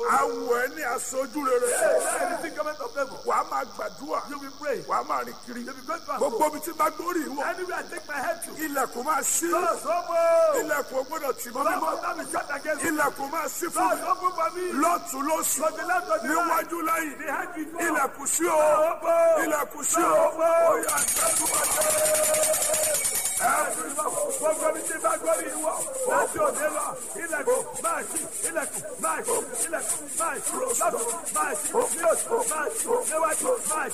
awọ ẹ ní aṣojú rere Anything government of favor. wàá máa gbàdúrà You will pray. wàá máa rìn kiri You will go to and gbogbo fro. omi tí bá gbórí ìwọ Anywhere I take my head to. ilẹ̀kùn máa ṣí Doors open. ilẹ̀kùn ò gbọ́dọ̀ tì mọ́ Doors mímọ́ open be shut against me. ilẹ̀kùn máa ṣí fún Doors mi open for me. lọ́tún lósì To the left, to the right. níwájú lẹ́yìn Behind me. ilẹ̀kùn sí o Open. ilẹ̀kùn sí o Open. ó yá àgbàdo Gbogbo mi ti bá gbórí ìwọ. Láti òde lọ. Ilẹ̀kùn máa ṣí. Ilẹ̀kùn máa ṣí. Ilẹ̀kùn máa ṣí. Lọ́dún máa ṣí. Ní òsì máa ṣí. Níwájú máa ṣí.